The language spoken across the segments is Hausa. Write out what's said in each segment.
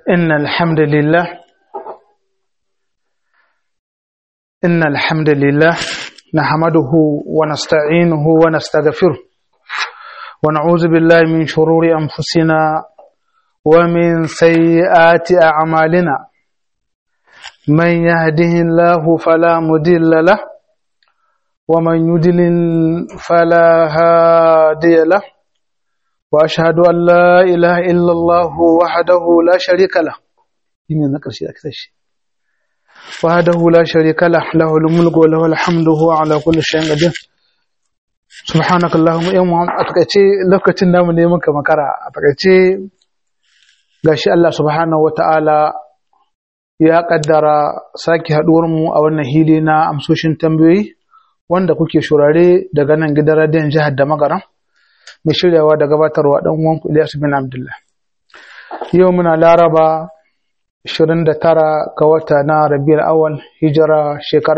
إن الحمد لله إن الحمد لله نحمده ونستعينه ونستغفره ونعوذ بالله من شرور أنفسنا ومن سيئات أعمالنا من يهده الله فلا مضل له ومن يضلل فلا هادي له وأشهد أن لا إله إلا الله وحده لا شريك له وحده لا شريك له له الملك وله الحمد هو على كل شيء قدير سبحانك اللهم يوم أتكأتي لوكتين نام نيمك مكرا أتكأتي gashi Allah subhanahu wa ta'ala ya kaddara sake haɗuwarmu a wannan hili na amsoshin tambayoyi wanda kuke shurare daga nan gidan radiyon jihar da magaran mai shiryawa da gabatarwa ɗan uwanku Ilyasu bin Abdullah. Yau muna Laraba 29 ga wata na Rabiul Awal hijira shekara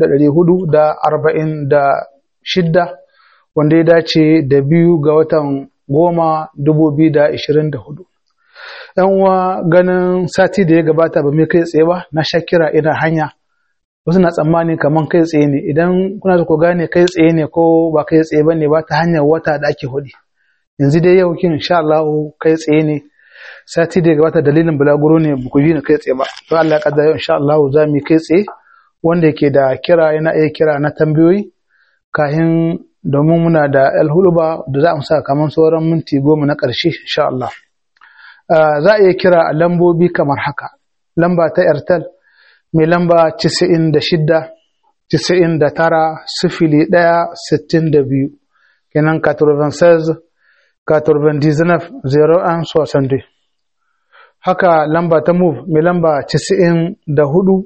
1446 wanda ya dace da biyu ga watan goma 2024. ‘Yan uwa ganin sati da ya gabata ba mai kai tsaye ba na shakira ina hanya wasu na tsammani kamar kai tsaye ne idan kuna da ku gane kai tsaye ne ko ba kai tsaye ba ne ba ta hanyar wata da ake hudi yanzu dai yau kin insha Allah kai tsaye ne sati da gabata dalilin bulaguro ne ba ku ji ni kai tsaye ba to Allah ya kaddara insha Allah za mu kai tsaye wanda yake da kira yana iya kira na tambayoyi kahin domin muna da alhuluba da za mu sa kamar sauran minti goma na ƙarshe insha Allah za a iya kira a lambobi kamar haka lamba ta airtel mai lamba 96 99 sifili ɗaya sittin da biyu kenan 96 99 01 62 haka lamba ta move mai lamba 94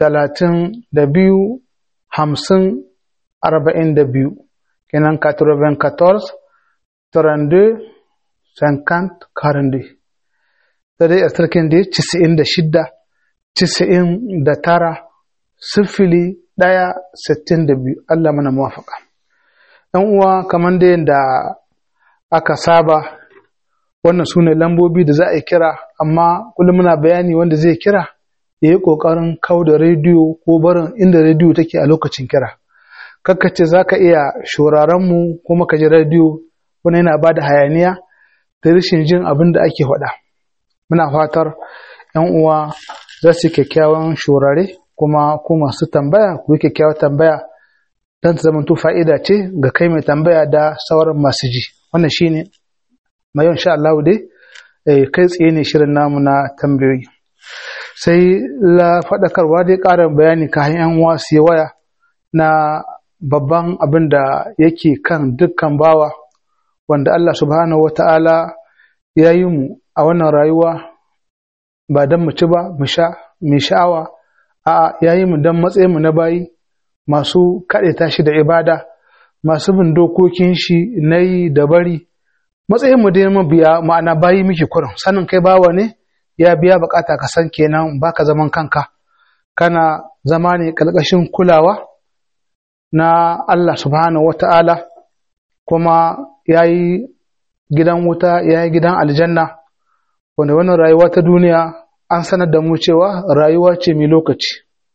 32 50 42 kenan 94 32 50 42 da dai a sarkin da 96 Cisa'in da tara sifili ɗaya sittin da biyu Allah mana muwafaka. ‘Yan uwa kamar da yadda aka saba wannan su ne lambobi da za a yi kira amma kullum muna bayani wanda zai kira ya yi ƙoƙarin kau da rediyo ko barin inda rediyo take a lokacin kira. Kakkace za ka iya shurarenmu kuma ka ji rediyo wani yana ba da hayaniya da rashin jin abin da ake faɗa. Muna fatar ‘yan uwa za su yi kyakkyawan shurare kuma ku masu tambaya ku yi kyakkyawar tambaya don ta zamanto fa'ida ce ga kai mai tambaya da sauran masu ji wannan shi ne mai yawan sha Allah dai kai tsaye ne shirin namu na tambayoyi sai la faɗakarwa dai ƙarin bayani ka hanyar uwa su yi waya na babban abin da yake kan dukkan bawa wanda Allah subhanahu wata'ala ya yi mu a wannan rayuwa ba don mu ci ba mu sha mai sha'awa a yayi mu don matsayin mu na bayi masu kaɗe tashi da ibada masu bin dokokin shi na yi da bari matsayin mu dai biya ma'ana bayi muke kurin sanin kai bawa ne ya biya bukata ka san kenan baka zaman kanka kana zama ne ƙarƙashin kulawa na Allah subhanahu wata'ala kuma yayi gidan wuta yayi gidan aljanna wanda wannan rayuwa ta duniya an sanar da mu cewa rayuwa ce mai lokaci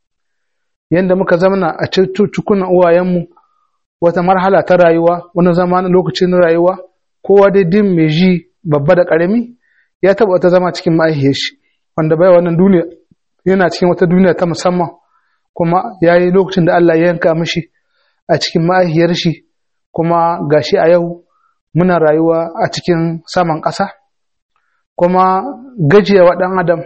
yadda muka zamana a cikunan uwayenmu wata marhala ta rayuwa wani zama na lokacin rayuwa kowa dai din mai ji babba da ƙarami ya taɓa wata zama cikin ma'aihiyar shi wanda bai wannan duniya yana cikin wata duniya ta musamman kuma ya yi lokacin da Allah ya yanka mishi a cikin ma'aihiyar shi kuma gashi a yau muna rayuwa a cikin saman ƙasa kuma gajiyawa ɗan adam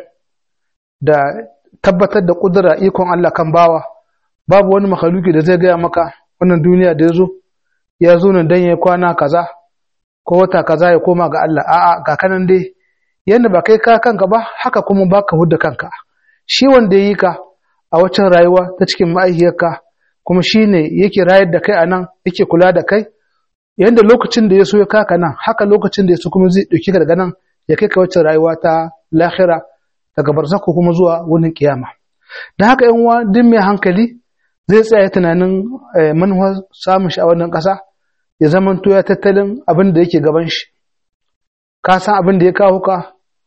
da tabbatar da ƙudura ikon Allah kan bawa babu wani makhaluki da zai gaya maka wannan duniya da ya zo ya zo nan dan ya kwana kaza ko wata kaza ya koma ga Allah a'a ga kanan dai yanda ba kai ka kanka ba haka kuma baka hudda kanka shi wanda ya yi ka a waccan rayuwa ta cikin ma'aikiyarka kuma shi ne yake rayar da kai a nan yake kula da kai yanda lokacin da ya so ya kaka nan haka lokacin da ya so kuma zai ɗauki daga nan ya kai ka waccan rayuwa ta lahira daga barzako kuma zuwa wurin kiyama da haka yan uwa duk mai hankali zai tsaya tunanin manuwar samun shi a wannan ƙasa ya zama ya tattalin abin da yake gaban shi ka san abin da ya kawo ka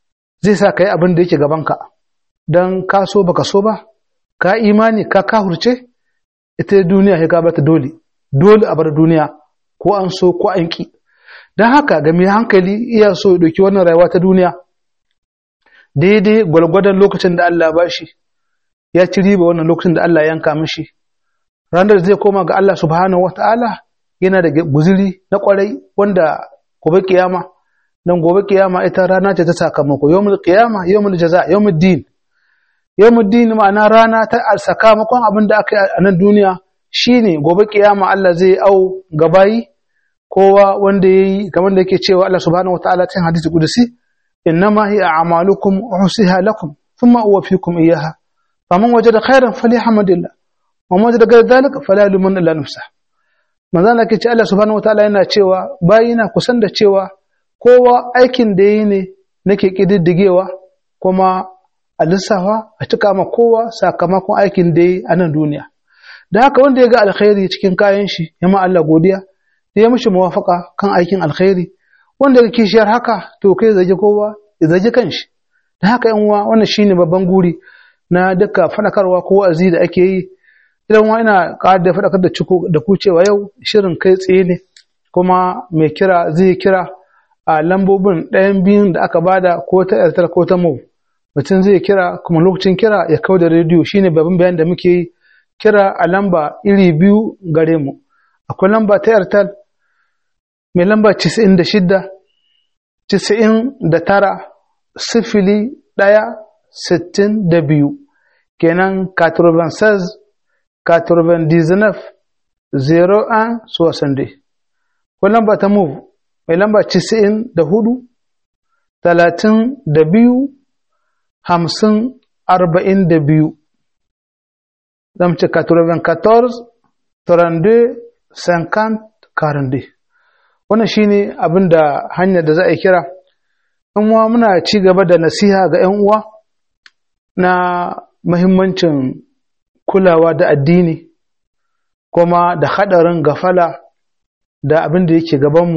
zai sa ka yi abin da yake gabanka don ka so baka so ba ka imani ka kahurce ita duniya ya gabata dole dole a bar duniya ko an so ko an ki don haka ga mai hankali iya so ya ɗauki wannan rayuwa ta duniya daidai gwalgwadon lokacin da Allah ba shi ya ci riba wannan lokacin da Allah yanka mishi ranar zai koma ga Allah subhanahu wata'ala yana da guziri na kwarai wanda gobe kiyama dan gobe kiyama ita rana ce ta sakamako yawmul qiyama yawmul jaza yawmul din yawmul din ma'ana rana ta sakamakon abin da aka yi a nan duniya shine gobe kiyama Allah zai au gabayi kowa wanda yayi kamar da yake cewa Allah subhanahu wata'ala cikin hadisi kudusi innama hiya a'malukum uhsiha lakum thumma uwaffikum iyyaha faman wajada khairan falyahmadillah wa man wajada ghayra dhalika fala yulumanna illa nafsahu manzo Allah ke ce Allah subhanahu wataala yana cewa bayina kusan da cewa kowa aikin da yi ne nake kididdigewa kuma a lissafa a cika ma kowa sakamakon aikin da yi a nan duniya da haka wanda ya ga alkhairi cikin kayan shi ya ma Allah godiya da ya mishi muwafaka kan aikin alkhairi wanda ya kishiyar haka to kai zage kowa ya zage kanshi da haka yan uwa wannan shine babban guri na duka fadakarwa ko wa'azi da ake yi idan wa ina ƙara da faɗakar da ciko da ku cewa yau shirin kai tsaye ne kuma mai kira zai kira a lambobin ɗayan biyun da aka bada ko ta airtel ko ta mov mutum zai kira kuma lokacin kira ya kau da rediyo shine babban bayan da muke yi kira a lamba iri biyu gare mu akwai lamba ta airtel mai lamba 96 99 sifili ɗaya sittin da biyu kenan 96 99 01 62 ko lamba ta move mai lamba 94 32 50 42 zamu ce 94 32 50 42 wannan shine abin da hanyar da za a kira in uwa muna ci gaba da nasiha ga 'yan uwa na mahimmancin kulawa da addini kuma da haɗarin gafala da abin da yake gabanmu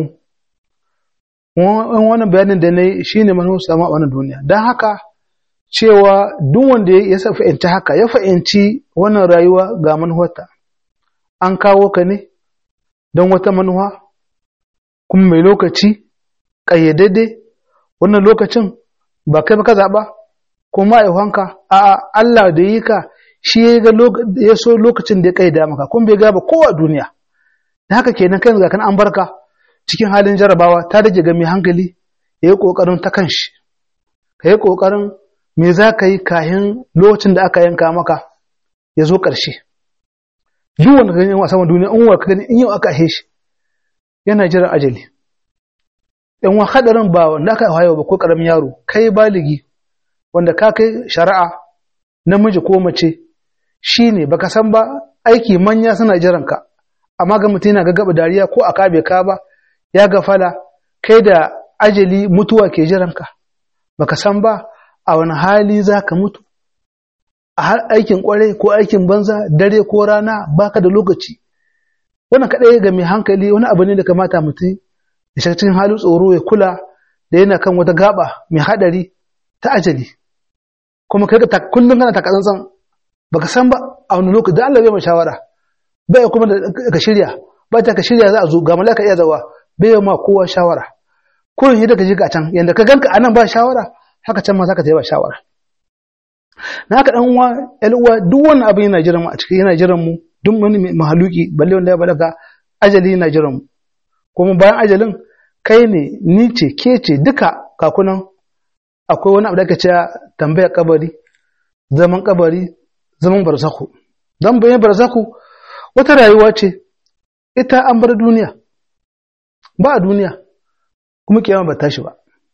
wannan bayanin da na yi shi ne manuwa samu a wannan duniya don haka cewa duk wanda ya fahimci haka ya fahimci wannan rayuwa ga manuwarta an kawo ka ne don wata manuwa kuma mai lokaci ƙayyadadde wannan lokacin ba kai ba ka zaɓa ko ma'aikanka a Allah da yi ka shi ya so lokacin da ya kaida maka kun bai gaba kowa duniya da haka kenan kai ga kan an barka cikin halin jarabawa ta rage ga mai hankali ya yi kokarin ta kanshi ka yi kokarin me za ka yi kayan lokacin da aka yanka maka ya zo ƙarshe duk wanda ganin a saman duniya in wa ka gani in yau aka ahe shi yana jiran ajali yan wa hadarin ba wanda aka hayo ba ko karamin yaro kai baligi wanda ka kai shari'a namiji ko mace shine baka san ba aiki manya suna jiran ka amma ga mutum yana gaggaba dariya ko a kabe ka ba ya gafala kai da ajali mutuwa ke jiran ka baka san ba a wani hali za ka mutu a har aikin kwarai ko aikin banza dare ko rana baka da lokaci wannan kaɗai ga mai hankali wani abu ne da kamata mutum ya shiga cikin halin tsoro ya kula da yana kan wata gaba mai haɗari ta ajali kuma kai ka kullum kana takatsantsan baka san ba a wani lokaci da Allah bai mai shawara bai kuma da ka shirya ba ta ka shirya za a zo ga malaka iya zawa bai ma kowa shawara kullum yadda ka ji ka can yanda ka ganka anan ba shawara haka can ma za ka ta ba shawara na haka dan uwa ƴan uwa duk wani abu yana jiran mu a cikin yana jiran mu duk wani mahaluki balle wanda ya balaga ajali yana jiran mu kuma bayan ajalin kai ne ni ce ke ce duka kakunan akwai wani abu da ake cewa tambayar kabari zaman kabari zaman barzaku don bayan barzaku wata rayuwa ce ita an bar duniya ba a duniya kuma kiyama ba tashi ba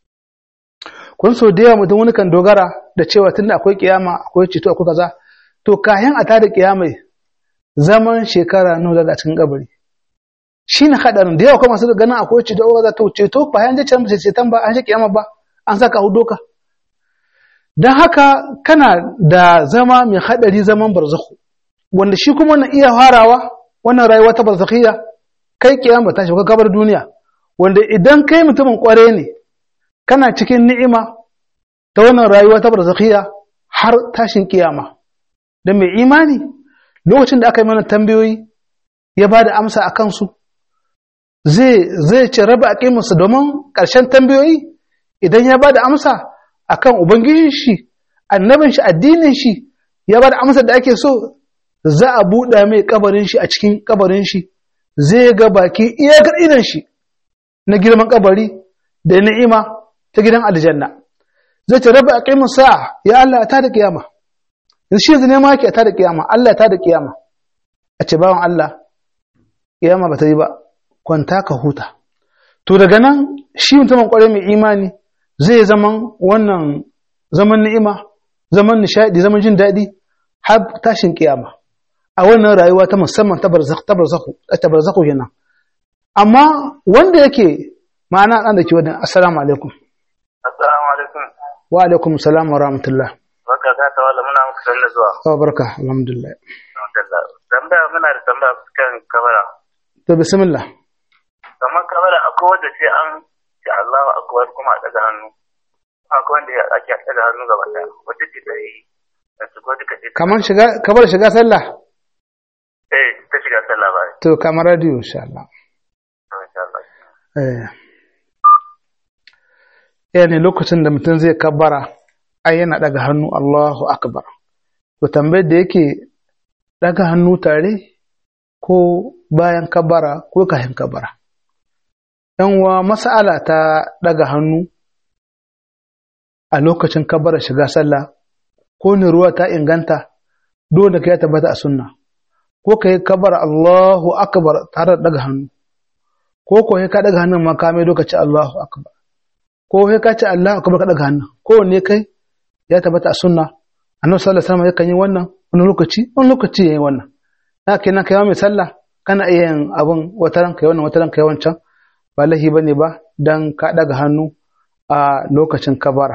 kun so da yawa mutum wani kan dogara da cewa tunda akwai kiyama akwai ceto akwai kaza to kayan a tada kiyamai zaman shekara nawa daga cikin kabari shi ne haɗarin da yawa kuma masu ganin akwai ceto ko kaza to ceto ba yan je can ceton ba an shi kiyama ba an saka hudu ka don haka kana da zama mai haɗari zaman barzakhu wanda shi kuma na iya farawa wannan rayuwa ta barzakhiyya kai kiyama ta shiga kabar duniya wanda idan kai mutumin kware ne kana cikin ni'ima ta wannan rayuwa ta barzakhiya har tashin kiyama da mai imani lokacin da aka yi mana tambayoyi ya ba da amsa a kansu zai zai ce raba a ƙimarsa domin ƙarshen tambayoyi idan ya ba da amsa a kan ubangijin shi annabin shi addinin shi ya ba da amsa da ake so za a buɗe mai kabarin shi a cikin kabarin shi zai ga baki iyakar idan shi na girman kabari da ni'ima ta gidan aljanna zai ce raba a ƙimarsa ya Allah ta da kiyama yanzu shi yanzu ne ma ke ta da kiyama Allah ta da kiyama a ce bawan Allah kiyama ba ta yi ba kwanta ka huta to daga nan shi mutumin kwarai mai imani zai zaman wannan zaman ni'ima zaman nishadi zaman jin daɗi har tashin kiyama a wannan rayuwa ta musamman ta barzakhu ta barzakhu kenan amma wanda yake ma'ana an da ke wannan assalamu alaikum assalamu alaikum wa alaikum salam wa rahmatullah barka ka ta wala muna muku sanna zuwa wa barka alhamdulillah tambaya muna da tambaya kan kamera to bismillah kamar kamera akwai wanda sai an ce Allahu akbar kuma a daga hannu akwai wanda ake daga hannu gaba daya wata ce da yi da su ko duka ce kamar shiga kamar shiga sallah eh ta shiga sallah ba to kamar radio insha Allah to insha Allah eh yani lokacin da mutum zai kabbara ai yana daga hannu Allahu akbar to tambayar da yake daga hannu tare ko bayan kabbara ko kafin kabbara yan wa mas'ala ta daga hannu a lokacin kabbara shiga sallah ko ne ruwa ta inganta dole ka ya tabbata a sunna ko ka yi kabbara Allahu akbar tare da daga hannu ko ko ka daga hannun ma ka mai lokaci Allahu akbar ko sai ka ce Allahu akbar ka daga hannun kowanne kai ya tabbata a sunna annabi sallallahu alaihi wasallam yakan yi wannan wani lokaci wani lokaci yayi wannan na kenan kai mai sallah kana iya yin abun wataran kai wannan wataran kai wancan ba lahi bane ba dan ka daga hannu a lokacin kabara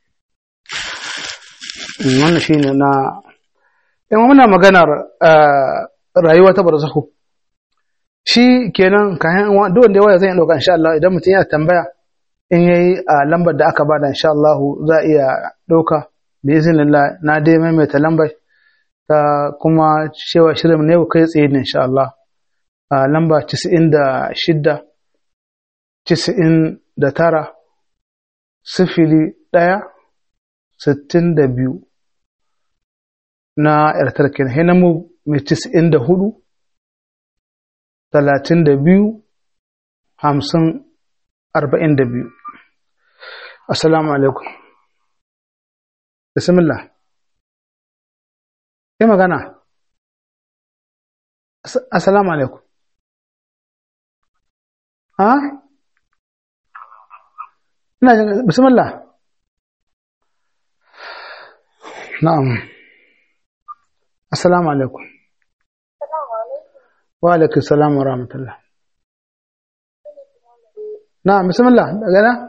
wannan shine na in muna maganar rayuwa ta barzakhu shi kenan kayan duk wanda ya waya zan dauka insha Allah idan mutum yana tambaya in yayi a lambar da aka bada insha Allah za a iya dauka bi iznillah na dai maimaita lambar ta kuma cewa shirin ne kai tsaye ne insha Allah a lamba 96 99 sifili ɗaya sittin da biyu na ‘yartar kenan hina mu mai tis'in da hudu talatin da biyu hamsin arba'in da biyu assalamu alaikum bismillah yi magana assalamu alaikum ha ina jin bismillah na'am assalamu alaikum wa alaikum salam wa rahmatullah na'am bismillah daga na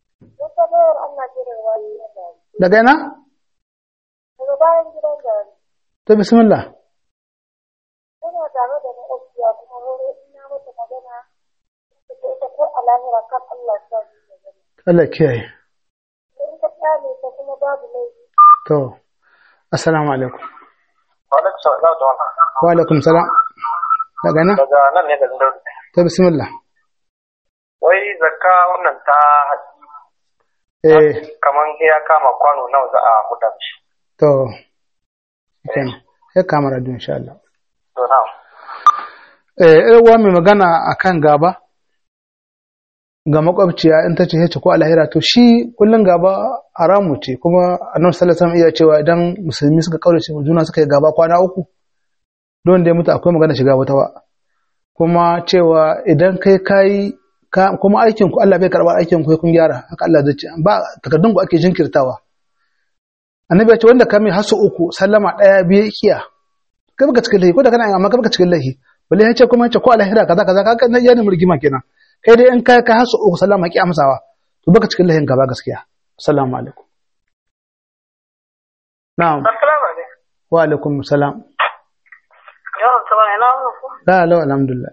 daga na daga bayan gidan gari ta bismillah ina tare da maƙwabciya kuma wani ina mata magana da ta ita ko a lahira kan Allah sa su da gani Allah kiyaye in ka kyale ta kuma babu laifi to assalamu alaikum alaikum salam da wannan wa alaikum salam daga na daga nan ne da Daudi ta bismillah wai zakka wannan ta eh kaman ya kama kwano nawa za a huda shi to kenan sai kamar radio insha Allah to na eh uwa mai magana akan gaba ga makwabciya in ta ce hece ko alahira to shi kullun gaba haramu ce kuma annabi sallallahu alaihi wasallam iya cewa idan musulmi suka kaurace wa juna suka yi gaba kwana uku don da ya mutu akwai magana shiga wata ba kuma cewa idan kai kai ka kuma aikin ku Allah bai karba aikin ku kun gyara haka Allah zai ce ba takardun ku ake jinkirtawa annabi ya ce wanda ka mai hasu uku sallama daya biye kiya kai baka cikin lahi ko da kana amma kai baka cikin lahi balle ya ce kuma ya ce ko alahira kaza kaza kaga nan yana murgima kenan kai dai in kai ka hasu uku sallama ki amsawa to baka cikin lahin gaba gaskiya assalamu alaikum na'am assalamu alaikum wa alaikum salam yawan sama ina wannan ko la la alhamdulillah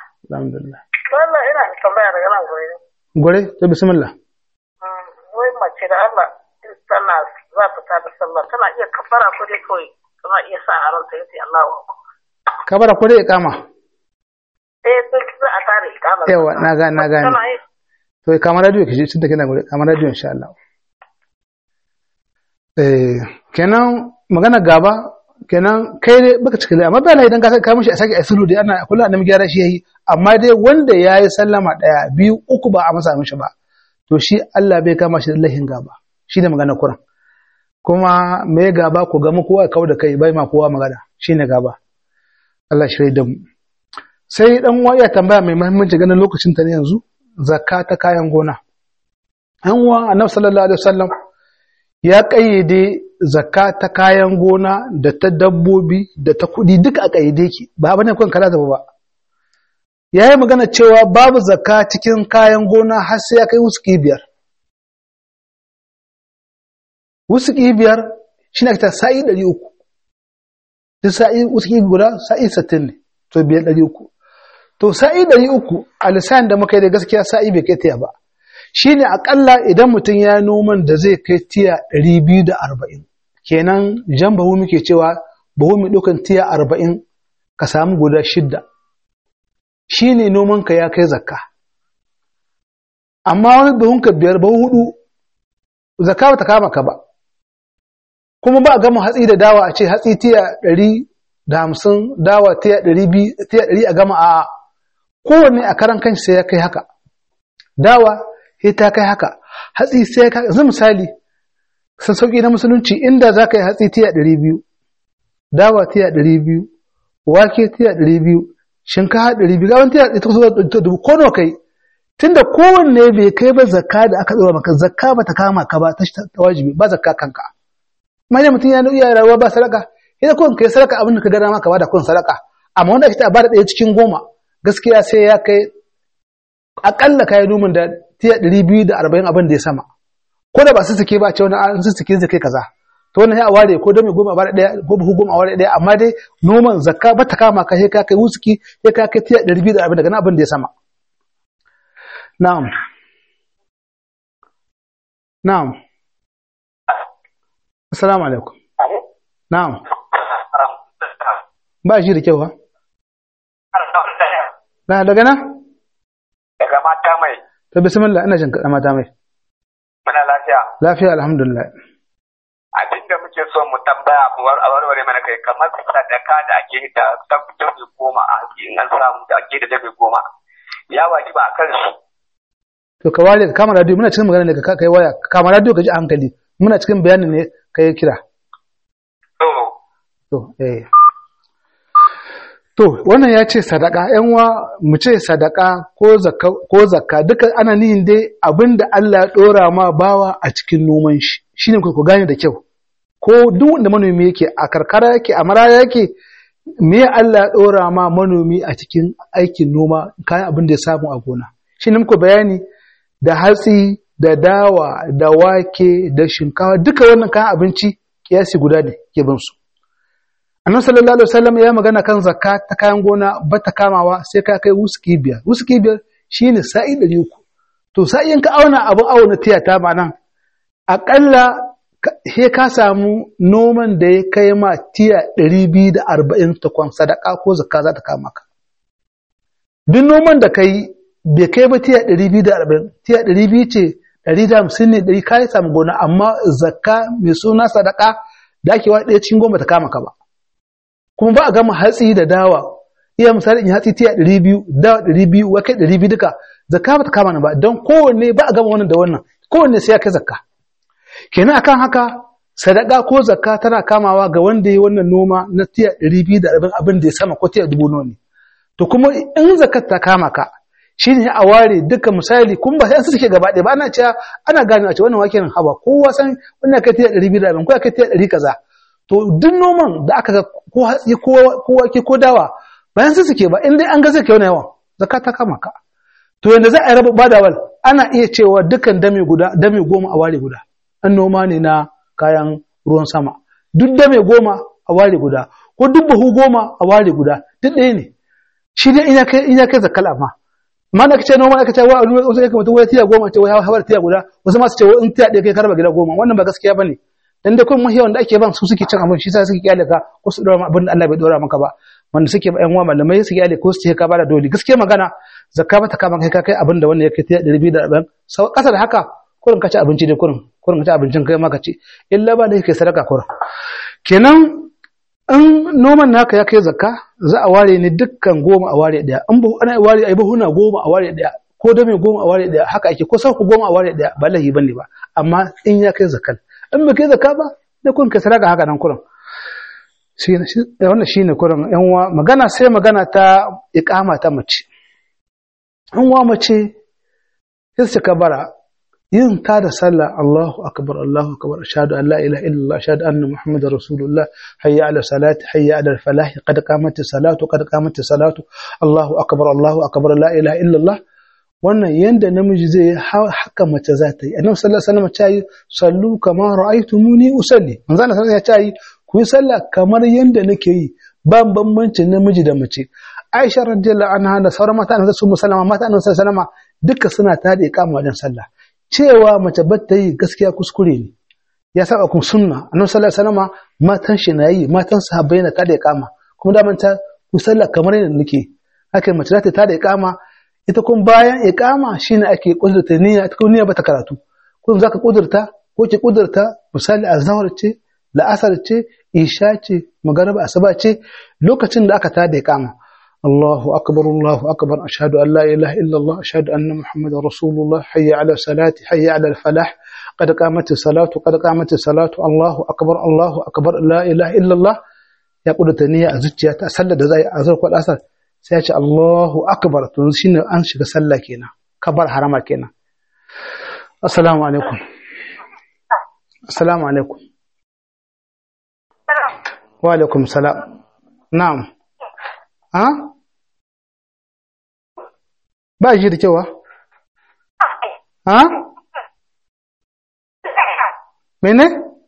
alhamdulillah wannan ina tambaya daga nan gobe gore to bismillah wai mace mace da Allah tana za ta tada sallah tana iya kafara ko dai kawai tana iya sa a ranta yace Allahu akbar kabara ko dai iqama eh duk za a tare ikama yawa na ga na gane tana yi to kamar radio kije tun da kina gure kamar radio insha Allah eh kenan magana gaba kenan kai dai baka cika amma ba lai idan ka ka mishi a sake asulu dai ana kullu annabi gyara shi yayi amma dai wanda yayi sallama daya biyu uku ba a masa mishi ba to shi Allah bai kama shi da lahin gaba shine magana Qur'an kuma me gaba ku ga mu kowa kau da kai bai ma kowa magana shine gaba Allah shi da mu sai dan uwa ya tambaya mai muhimmanci ganin lokacin ta ne yanzu zakka ta kayan gona an uwa annabi sallallahu alaihi wasallam ya kayyade zakka ta kayan gona da ta dabbobi da ta kudi duka a kayyade ki ba bane kun kala zaba ba yayi magana cewa babu zakka cikin kayan gona har sai ya kai wuski biyar wuski biyar shine ta sa'i 300 duk sa'i wuski guda sa'i 60 ne to biyar 300 to sa'i 300 a lisan da muka yi da gaskiya sa'i bai kai tiya ba shine akalla idan mutum ya noman da zai kai tiya 240 kenan jan bahu muke cewa bahu mai ɗaukan tiya 40 ka samu guda shidda shine noman ka ya kai zakka amma wani bahun ka biyar bahu hudu zakka ba ta kama ka ba kuma ba a gama hatsi da dawa a ce hatsi tiya 150 dawa tiya 200 tiya 100 a gama a kowanne a karan kanshi sai ya kai haka dawa sai ta kai haka hatsi sai ka yanzu misali san sauki na musulunci inda za ka yi hatsi tiya ɗari biyu dawa tiya ɗari biyu wake tiya ɗari biyu shinkafa ɗari biyu gaban tiya ita zuwa dubu ko nawa kai tunda kowanne bai kai ba zakka da aka tsora maka zakka ba ta kama ka ba ta wajibi ba zakka kanka amma idan mutum ya iya rayuwa ba sadaka idan kun kai sadaka abin da ka gana maka ba da kun sadaka amma wanda ake ta ba da ɗaya cikin goma gaskiya sai ya kai akalla kayan noman da tiya ɗari biyu da arba'in abin da ya sama ko da ba su suke ba ce wani an su suke zai kai kaza to wannan ya ware ko dami goma a ware ɗaya ko buhu goma a ware ɗaya amma dai noman zakka ba ta kama ka sai ka kai wusuki sai ka kai tiya ɗari biyu da arba'in daga nan abin da ya sama na'am na'am assalamu alaikum na'am ba shi da kyau ha na daga nan daga mata mai to bismillah ina jin kaɗa mata mai muna lafiya lafiya alhamdulillah abin da muke so mu tambaya mu war a warware mana kai kamar sadaka da ake da ta dabi goma a haƙi in an samu da ake da dabi goma ya wajiba a kan su to ka ware ka kama radio muna cikin magana ne ka kai waya ka kama radio ka ji a hankali muna cikin bayanin ne ka yi kira to to eh to wannan ya ce sadaka yan wa mu ce sadaka ko zakka ko zakka duka ana nihin dai abinda Allah ya dora ma bawa a cikin noman shi shine ku gane da kyau ko duk wanda manomi yake a karkara yake a maraya yake me Allah ya dora ma manomi a cikin aikin noma kayan abin da ya samu a gona shine muku bayani da hatsi da dawa da wake da shinkawa duka wannan kayan abinci kiyasi guda ne ke bin su annabi sallallahu alaihi wasallam ya magana kan zakka ta kayan gona ba ta kamawa sai ka kai wuski biyar wuski biyar shine sa'i ɗari uku to sai in ka auna abin auna tiyata ma nan aƙalla he ka samu noman da ya kai ma tiya ɗari biyu da arba'in takwan sadaka ko zakka za ta kama ka duk noman da ka yi bai kai ba tiya ɗari biyu da arba'in tiya ɗari biyu ce ɗari da hamsin ne ɗari ka yi samu gona amma zakka mai suna sadaka da ake wa ɗaya cikin goma ta kama ka ba kuma ba a gama hatsi da dawa iya misali in hatsi tiya ɗari biyu dawa ɗari biyu wa kai ɗari biyu duka zakka ba ta kama ni ba don kowanne ba a gama wannan da wannan kowanne sai ya kai zakka kenan akan haka sadaka ko zakka tana kamawa ga wanda ya wannan noma na tiya ɗari biyu da arba'in abin da ya sama ko tiya dubu nawa ne to kuma in zakat ta kama ka shine a ware duka misali kun ba sai an suke gaba ɗaya ba ana cewa ana gane a ce wannan wake nan haba kowa san wannan kai tiya ɗari biyu da arba'in ko kai tiya ɗari kaza to duk noman da aka ga ko hatsi ko wake ko dawa bayan su suke ba in dai an ga zai kai wani yawan zakat ta kama ka to yanda za a yi raba badawal ana iya cewa dukkan dame guda dame goma a ware guda an noma ne na kayan ruwan sama duk dame goma a ware guda ko duk buhu goma a ware guda duk ɗaya ne shi dai ina kai ina kai zakal amma amma da kace noma kace wa wasu kai kamar wai tiya goma ce wai hawar tiya guda wasu ma su ce in tiya ɗaya kai karba gida goma wannan ba gaskiya bane dan da kun mahiyawan da ake ban su suke cin abin shi sa suke kyale ka ko su dora abin da Allah bai dora maka ba wanda suke ba yan uwa malamai su kyale ko su ce ka bada dole gaskiya magana zakka ba ta kama kai ka kai abin da wannan yake tiya 240 sau kasa da haka kurin ka ci abinci dai kurin kurin ka ci abincin kai ma ka ci illa ba da yake sadaka kurin kenan in noman naka ya kai zakka za a ware ne dukkan goma a ware daya in buhu ana ware ai buhuna goma a ware daya ko da mai goma a ware daya haka ake ko sauku goma a ware daya ba lahi bane ba amma in ya kai zakkal in bai kai zakka ba da kun kai sadaka haka nan kurin shi wannan shine kurin yan uwa magana sai magana ta iqama ta mace in wa mace sai su kabara yin ta da sallah Allahu akbar Allahu akbar ashhadu an la ilaha illallah ashhadu anna muhammadar rasulullah hayya ala salati hayya ala falah qad qamat salatu qad qamat salatu Allahu akbar Allahu akbar la ilaha illallah wannan yanda namiji zai haka mace za ta yi annabi sallallahu alaihi wasallam ya yi sallu kama ra'aytumuni usalli manzo Allah sallallahu alaihi wasallam ya ce ku yi sallah kamar yanda nake yi ba bambancin namiji da mace Aisha radiyallahu anha da sauran mata annabi sallallahu alaihi wasallam mata annabi sallallahu alaihi wasallam duka suna tada iqama wajen sallah cewa mace batta yi gaskiya kuskure ne ya saba kun sunna annabi sallallahu alaihi wasallam matan shi na yi matan sahabbai na tada iqama kuma da manta ku sallah kamar yadda nake haka mace za ta tada iqama ita kun bayan iqama shine ake kudurta niyya ita kun niyya bata karatu kun zaka kudurta ko ki kudurta misali azhar ce la'asar ce isha ce magariba asuba ce lokacin da aka tada iqama الله أكبر الله أكبر أشهد أن لا إله إلا الله أشهد أن محمد رسول الله حي على الصلاة حي على الفلاح قد قامت الصلاة قد قامت الصلاة الله أكبر الله أكبر لا إله إلا الله يقول تنية أزوجي أسلد زي أزوج والأسر سيأتي الله أكبر تنشين أنشك سلا كينا كبر حرام كينا السلام عليكم السلام عليكم وعليكم السلام نعم ها ba shi da kyau ha mene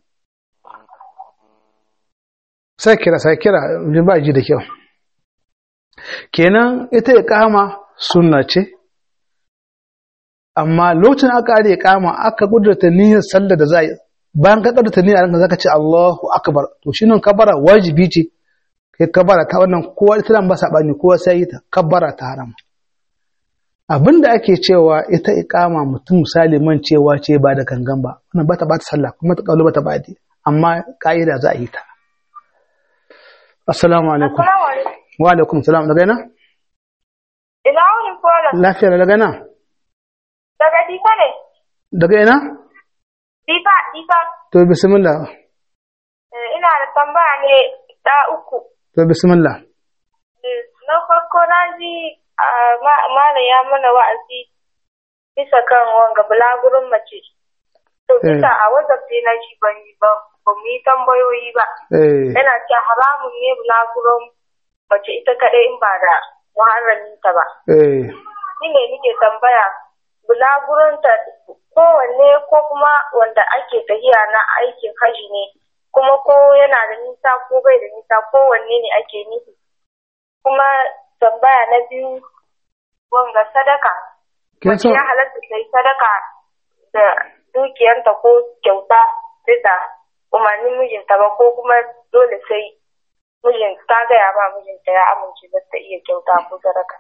sai kira sai kira ba ji da kyau kenan ita ya kama sunna ce amma lokacin aka are ya kama aka kudurta niyyar sallar da za yi bayan ka kudurta niyyar ranka zaka ce Allahu akbar to shi nan kabara wajibi ce kai kabara ta wannan kowa ita ba sabani kowa sai yi ta kabara ta haram abinda ake cewa ita iqama mutum misali man cewa ce ba da gangan ba wannan bata bata sallah kuma ta kaulu bata badi amma ka'ida za a yi ta assalamu alaikum wa alaikum salam daga ina ina wani kola lafiya daga ina daga difa ne daga ina difa difa to bismillah ina da tambaya ne da uku to bismillah na farko na ji malam ya mana wa'azi bisa kan wanga bulagurin mace to bisa a wazafce na shi ban yi ba ba mu yi tambayoyi ba yana ce haramun ne bulagurin mace ita kaɗai in ba da muharraminta ba shi ne nike tambaya bulagurinta kowanne ko kuma wanda ake tahiya na aikin haji ne kuma ko yana da nisa ko bai da nisa kowanne ne ake nufi kuma tambaya na biyu wanga sadaka mace ya halatta ta yi sadaka da dukiyanta ko kyauta bisa umarnin mijinta ba ko kuma dole sai mijin ta gaya ba mijinta ya amince za ta iya kyauta ko sadaka.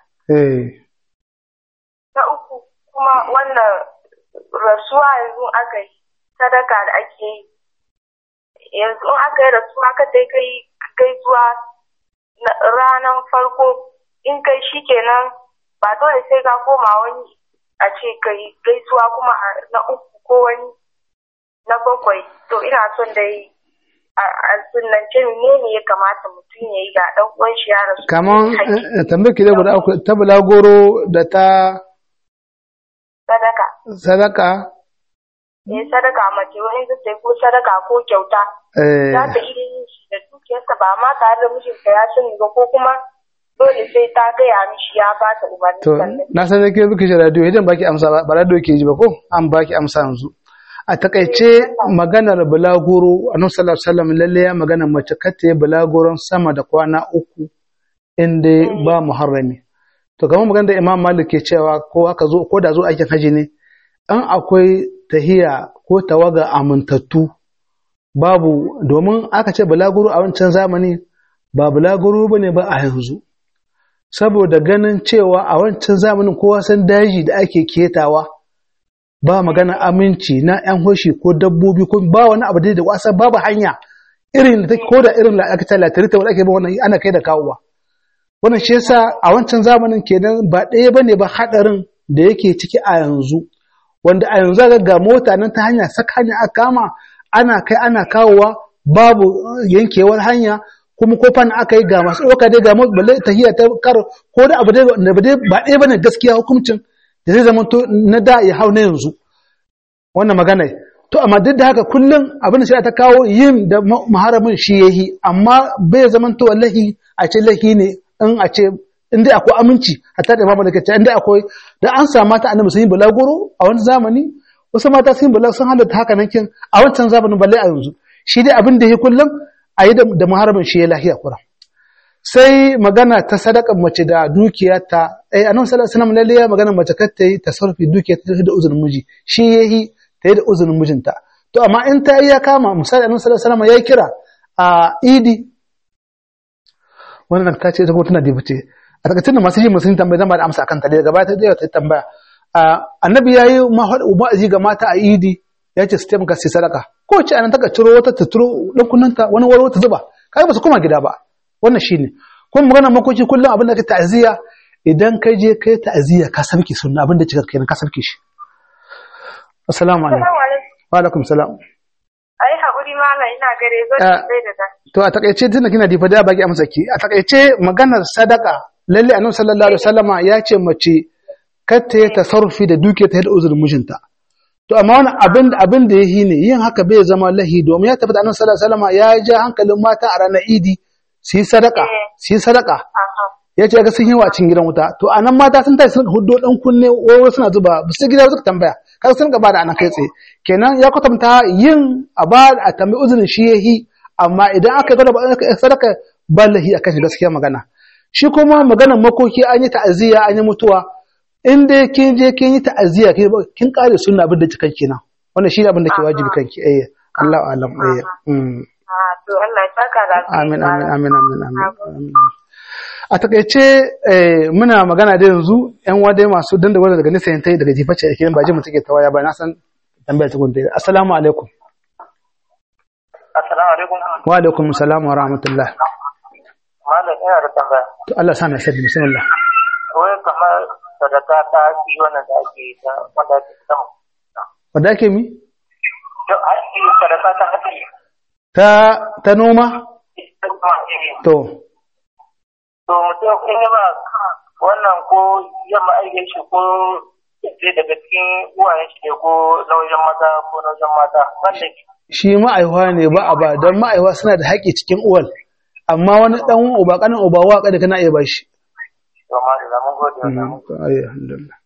Na uku kuma wannan rasuwa yanzu aka yi sadaka da ake yi yanzu in aka yi rasuwa ka sai kai gaisuwa ranar farko in kai shi kenan ba dole sai ka koma wani a ce kai gaisuwa kuma na uku ko wani na bakwai to ina son da yi a sunance ne ne ya kamata mutum ya yi ga ɗan uwan shi ya rasu kaman tambayar ki da guda uku ta bulagoro da ta sadaka sadaka eh sadaka mace wani zai ko sadaka ko kyauta za ta iya yin shi da dukiyarsa ba ma tare da mijinta ya sani ba ko kuma dole sai ta gaya mishi ya ba ta umarni to na san da ke biki shi radio idan baki amsa ba ba radio ke ji ba ko an baki amsa yanzu a takaice maganar bulaguro annabi sallallahu alaihi wasallam lalle ya magana mace kata ya bulaguron sama da kwana uku inda ba muharrami to kamar magana da imam malik ke cewa ko aka zo ko da zo aikin haji ne an akwai tahiya ko tawaga amintattu babu domin aka ce bulaguro a wancan zamani ba bulaguro ba ne ba a yanzu saboda ganin cewa a wancan zamanin kowa san daji da ake ketawa ba magana aminci na yan hoshi ko dabbobi ko ba wani abu da wasa babu hanya irin da take ko da irin aka ta latarita wanda ake ba wannan ana kai da kawowa wannan shi yasa a wancan zamanin kenan ba ɗaya bane ba hadarin da yake ciki a yanzu wanda a yanzu ga ga mota nan ta hanya saka hanya aka kama ana kai ana kawowa babu yankewar hanya kuma ko fan aka yi ga masu ɗauka dai ga balle tahiyya ta kar ko da abu dai ba ɗaya bane gaskiya hukuncin da zai zama to na da ya hau na yanzu wannan magana to amma duk da haka kullum abin da shi ta kawo yin da muharamin shi yahi amma bai zama to wallahi a ce lahi ne in a ce in dai akwai aminci hatta da imamu da kace in dai akwai da an samu mata annabi sun yi bulaguro a wani zamani wasu mata sun yi bulaguro sun halatta haka nan kin a wancan zamanin balle a yanzu shi dai abin da ya kullum a yi da muharamin shi ya lahiya kura sai magana ta sadakan mace da dukiyarta eh annabi sallallahu alaihi wasallam lalle ya magana mace kar ta yi tasarrufi dukiyarta da uzurin miji shi yayi ta yi da uzurin mijinta to amma in ta yi ya kama misali annabi sallallahu alaihi wasallam ya kira a idi wannan ta ce ta kuma tana dibuce a takaice da masu himmar sun tambaya zan ba da amsa akan ta daga baya ta je ta tambaya annabi ya yi ma'azi ga mata a idi ya ce su taimaka su sadaka ko ce anan taka ciro wata ta turo ɗankunanta wani waro ta zuba kai ba su koma gida ba wannan shine kuma magana makoki kullum abin da ka ta'aziyya idan ka je kai ta'aziyya ka sabke sunna abin da kika kenan ka sabke shi assalamu alaikum wa alaikum salam ai haƙuri malam ina gare zo sai da da to a takaice tunda kina difa da baki amsa ki a takaice maganar sadaka lalle annabi sallallahu alaihi wasallama ya ce mace kar ta yi tasarrufi da duke ta da uzurin mijinta to amma wani abin abin da yahi ne yin haka bai zama lahi domin ya tabbata annabi sallallahu alaihi wasallama ya ja hankalin mata a ranar idi su yi sadaka su yi sadaka ya ce ga sun yi wa cin gidan wuta to anan mata sun tashi sun huddo dan kunne wawar suna zuba ba su gida suka tambaya kaga sun gaba da anan kai tsaye kenan ya kwatanta yin a ba a tambayi uzurin shi yahi amma idan aka gwada ba sadaka ba lahi akan shi gaskiya magana shi kuma maganar makoki an yi ta'aziyya an yi mutuwa in dai kin je kin yi ta'aziyya kin kare sunna abin da kikan kenan wannan shi ne abin da ke wajibi kanki eh Allah alam eh to Allah ya saka da amin amin amin amin amin a takaice muna magana da yanzu yan wade masu dan da wanda daga nisa yantai daga jiface yake ba ji mu take tawaya ba na san tambayar ta gunta assalamu alaikum assalamu alaikum wa alaikum assalam wa rahmatullah malam ina da tambaya to Allah sa na sabbi bismillah wai kamar sadaka ta yi wannan da ake yi ta wanda ake samu wanda ake mi to ake sadaka ta haƙi ta ta noma to to mutum in yi ba wannan ko yamma aikin shi ko sai daga cikin uwayen shi ne ko na wajen mata ko na wajen mata wanda shi ma'aiwa ne ba a ba don ma'aiwa suna da haƙƙi cikin uwal amma wani ɗan uba ƙanin uba wa kada kana iya bashi to ma da mun gode wa mun ayi alhamdulillah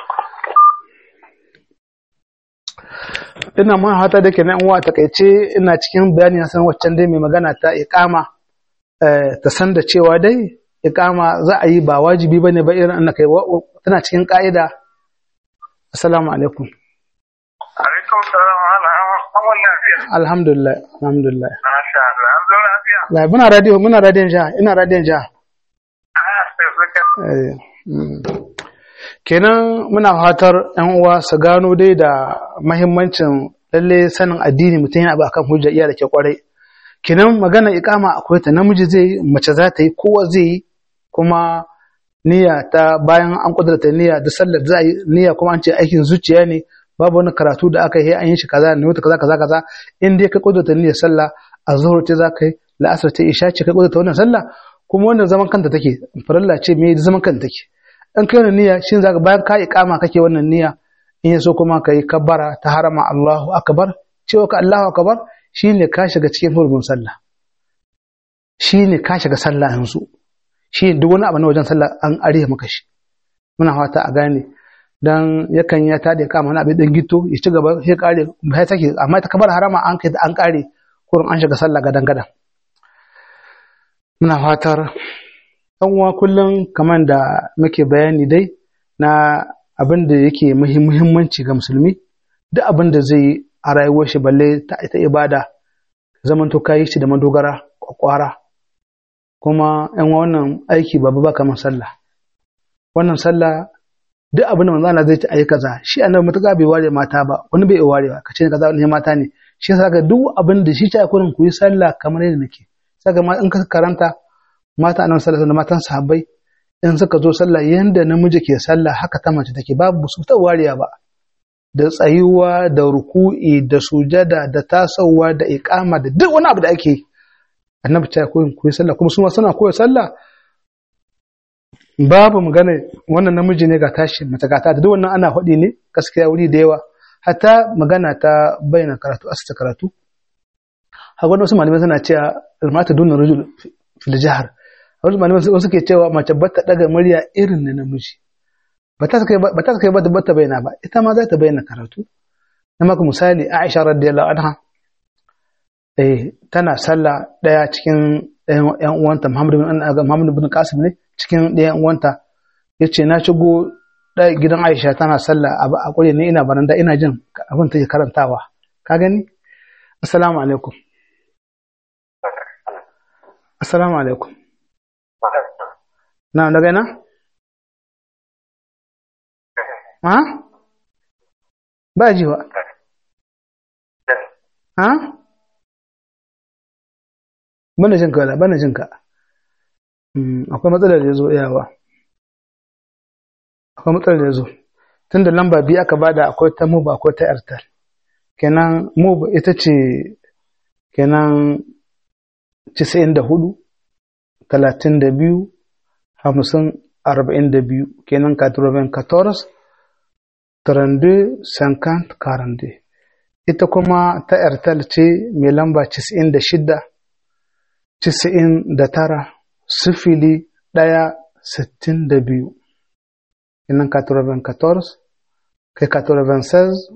ina mun hata da ke nan uwa takaice ina cikin bayani na san waccan dai mai magana ta iqama ta san da cewa dai iqama za a yi ba wajibi bane ba irin annaka tana cikin ka'ida assalamu alaikum alaikum salam ala an wannan lafiya alhamdulillah alhamdulillah masha Allah an zo lafiya la muna radio muna radiyon ja ina radiyon ja ah sai suka Eh, mm. kenan muna fatar yan uwa su gano dai da mahimmancin lalle sanin addini mutum yana abu akan hujja iya da ke kwarai kenan magana ikama akwai ta namiji zai yi mace za ta yi kowa zai yi kuma niyya ta bayan an kudurta niyya da sallar za a yi niyya kuma an ce aikin zuciya ne babu wani karatu da aka yi an yi shi kaza ne wata kaza kaza kaza in dai ka kudurta niyyar sallah a zuhur ce za ka yi la'asar ce isha ce ka kudurta wannan sallah kuma wannan zaman kanta take farilla ce me zaman kanta take in kai wannan niyya shin zaka bayan ka iqama kake wannan niyya in yaso kuma kai kabbara ta harama Allahu akbar cewa ka Allahu akbar shine ka shiga cikin hurumin sallah shine ka shiga sallah yanzu shi duk wani abu na wajen sallah an ariya maka shi muna fata a gane dan yakan ya tada ya kama wani abin dan gito ya ci gaba sai kare sai take amma ta kabar harama an kai an kare kurin an shiga sallah gadan gadan muna fatar ɗan uwa kullum kamar da muke bayani dai na abin da yake muhimmanci ga musulmi duk abin da zai yi a rayuwar shi balle ta ita ibada zaman to kayi shi da madogara kwakwara kuma yan wannan aiki babu ba kamar sallah wannan sallah duk abin da manzo Allah zai ci ayi kaza shi annabi mutaka bai ware mata ba wani bai ware ba kace kaza ne mata ne shi yasa ga duk abin da shi ta kurin ku yi sallah kamar yadda nake saka ma in ka karanta mata annabi sallallahu alaihi matan sahabbai in suka zo sallah yanda namiji ke sallah haka ta mace take babu su ta wariya ba da tsayuwa da ruku'i da sujada da tasowa da iqama da duk wani abu da ake annabi ta koyin ku yi sallah kuma su ma suna koyi sallah babu magana wannan namiji ne ga tashi mace ga ta da duk wannan ana faɗi ne gaskiya wuri da yawa hatta magana ta bayyana karatu asita karatu haka wasu malamai suna cewa mata duna rajul fil jahar wasu malamai wasu ke cewa mace bata daga murya irin na namiji ba ta kai ba ta kai ba ta bayyana ba ita ma za ta bayyana karatu na maka misali Aisha radiyallahu anha eh tana sallah daya cikin ɗayan uwanta Muhammad bin Muhammad bin Qasim ne cikin ɗayan uwanta yace na shigo gidan Aisha tana sallah a ƙure ne ina baranda ina jin abin take karantawa ka gani assalamu alaikum assalamu alaikum na daga ina ha ba ji wa ha bana jin ka bana jin ka akwai matsalar da ya zo iyawa akwai matsalar da ya zo tun da lamba biyu aka bada akwai ta muba akwai ta airtel kenan muba ita ce kenan casa'in da hudu talatin da biyu hamsin arba'in da biyu kenan katurobin katoros tarandu sankant karande ita kuma ta airtel ce mai lamba casa'in da shida casa'in da tara sifili ɗaya sittin da biyu kenan 94 kai 96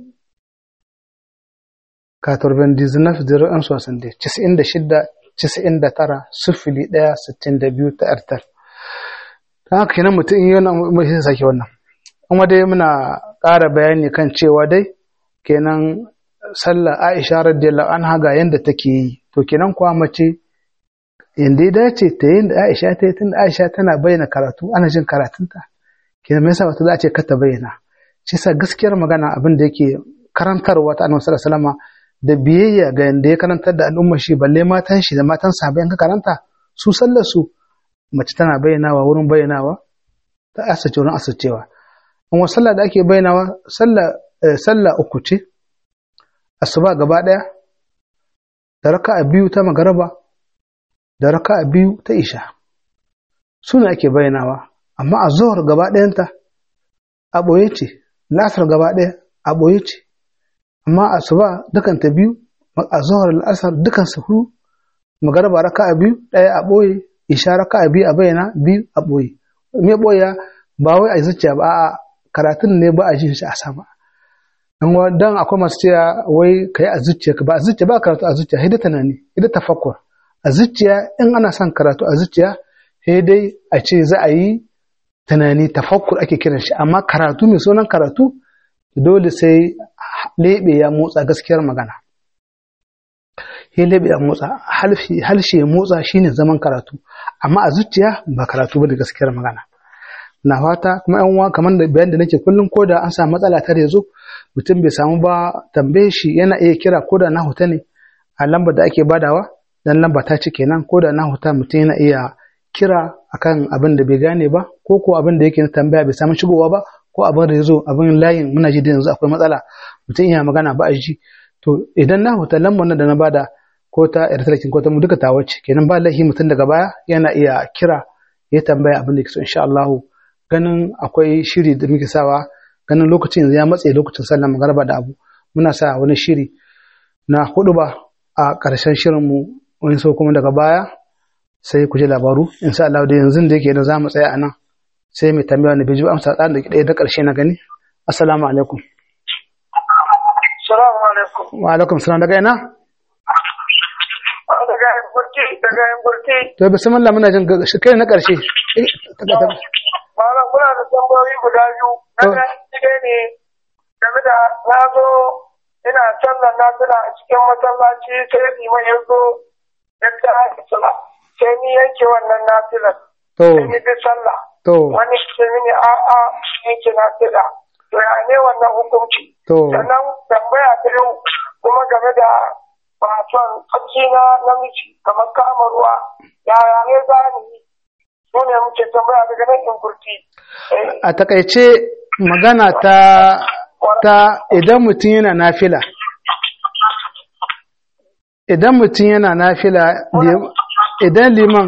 99 01 60 96 99 sifili ɗaya sittin da biyu ta airtel ta haka kenan mutum yi wannan mai sai sake wannan kuma dai muna ƙara bayani kan cewa dai kenan sallar aisha radiyallahu anha ga yanda take yi to kenan kuwa mace yanda ya dace ta yin da aisha ta yi tun aisha tana bayyana karatu ana jin karatunta kenan me yasa wata za a ce ka ta bayyana shi yasa gaskiyar magana abin da yake karantarwa ta annabi sallallahu alaihi wasallam da biyayya ga yanda ya karantar da al'ummar shi balle matan shi da matan sahabbai ka karanta su sallar su mace tana bayyanawa wurin bayyanawa ta asace wurin asacewa in wa sallah da ake bayyanawa sallah sallah uku ce asuba gaba daya da raka'a biyu ta magaraba da raka'a biyu ta isha suna ake bayyanawa amma a zuwar gaba ɗayanta a ɓoye ce lasar gaba ɗaya a ɓoye ce amma a suba dukanta biyu a zuwar la'asar dukansu hudu magaraba raka a biyu ɗaya a ɓoye isha raka a biyu a bayyana biyu a ɓoye me ɓoya ba wai a zuciya ba a karatun ne ba a ji shi a sama dan akwai masu cewa wai kai a zuciya ba a zuciya ba karatu a zuciya hidda tunani hidda tafakkur a zuciya in ana son karatu a zuciya sai dai a ce za a yi tunani tafakkur ake kiran shi amma karatu mai sunan karatu dole sai lebe ya motsa gaskiyar magana ya lebe ya motsa halshe ya motsa shine zaman karatu amma a zuciya ba karatu ba da gaskiyar magana na fata kuma yan uwa kamar da bayan da nake kullum ko da an samu matsala ta zo mutum bai samu ba tambaye shi yana iya kira ko da na huta ne a lambar da ake badawa dan lamba ta ci kenan ko da na huta mutum yana iya kira akan abin da bai gane ba ko ko abin da yake tambaya bai samu shigowa ba ko abin da yazo abin layin muna ji da yanzu akwai matsala mutum iya magana ba a ji to idan na huta lambar nan da na bada ko ta airtel ko ta mu duka ta wace kenan ba laifi mutum daga baya yana iya kira ya tambaya abin da yake so insha Allah ganin akwai shiri da muke sawa ganin lokacin yanzu ya matse lokacin sallar magarba da abu muna sa wani shiri na hudu ba a ƙarshen shirinmu wani so kuma daga baya sai ku ji labaru in sha Allah da yanzu da yake da za mu tsaya a nan sai mai tambaya wanda bai ji amsa tsarin da ɗaya da ƙarshe na gani assalamu alaikum Salamu alaikum. wa alaikum salam daga ina daga yan burki daga yan burki to bismillah muna jin ga- shi kai na karshe Eh, ta- ta- ta- malam muna da tambayoyi guda biyu na To. ɗaya ne ne game da na zo ina sallar nafila a cikin masallaci sai liman ya zo ya ta sala sai ni yanke wannan nafilar to sai ni bi sallah to wani ce mini a'a yanke nafila to ya ne wannan hukunci to sannan tambaya ta yau kuma game da wasan tsaki na namiji kamar kama ruwa yaya ne za ni yi su ne muke tambaya daga nan in kurti a takaice magana ta ta idan mutum yana nafila idan mutum yana nafila lim- idan liman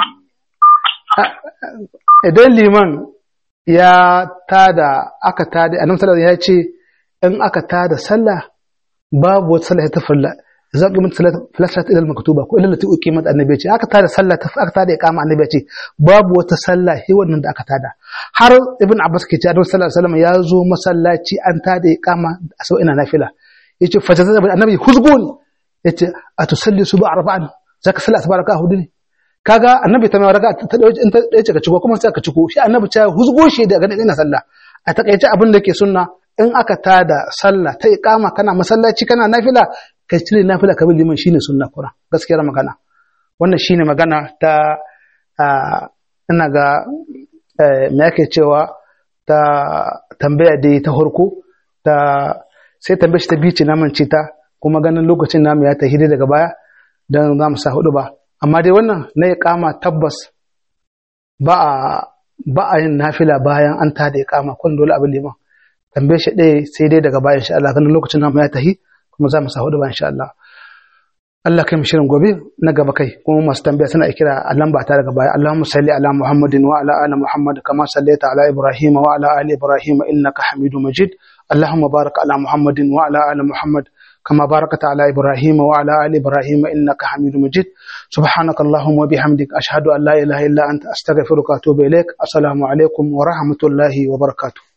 idan liman ya tada aka tada annabi sallallahu alaihi wasallam ya ce in aka tada sallah babu wata sallah ta farla za ku mutu salat ila maktuba ko illa lati uqimat annabi ya ce aka tada sallah ta aka tada iqama annabi ya ce babu wata sallah sai wannan da aka tada har ibn abbas ke ce annabi sallallahu alaihi wasallam ya zo masallaci an tada iqama a sau ina nafila yace fa jaza annabi huzgun yace atusalli suba arba'an zaka sallah tabaraka hudu ne kaga annabi ta mai raka ta dauke in ta dace ka ciko kuma sai ka ciko shi annabi ta huzgo shi daga ina sallah a takaice abin da ke sunna in aka tada sallah ta iqama kana masallaci kana nafila kai cire nafila ka bin liman shine sunna kura gaskiyar magana wannan shine magana ta ah, ina ga eh, me yake cewa ta tambaya da ta harko ta sai tambayar shi ta bice na mance ta kuma ganin lokacin namu ya tafi dai daga baya dan za mu sa hudu ba amma dai wannan na ya kama tabbas ba a ba a yin nafila bayan an tada ya kama kun dole abin liman tambaye shi ɗaya sai dai daga baya insha Allah ganin lokacin namu ya tafi kuma za mu sa hudu ba insha Allah Allah kai mu shirin gobe na gaba kai kuma masu tambaya suna kira a lamba ta daga baya Allahumma salli ala Muhammadin wa ala ali Muhammad kama sallaita ala Ibrahim wa ala ali Ibrahim innaka Hamidum Majid Allahumma barik ala Muhammadin wa ala ali Muhammad كما باركت على إبراهيم وعلى آل إبراهيم إنك حميد مجيد سبحانك اللهم وبحمدك أشهد أن لا إله إلا أنت أستغفرك وأتوب إليك السلام عليكم ورحمة الله وبركاته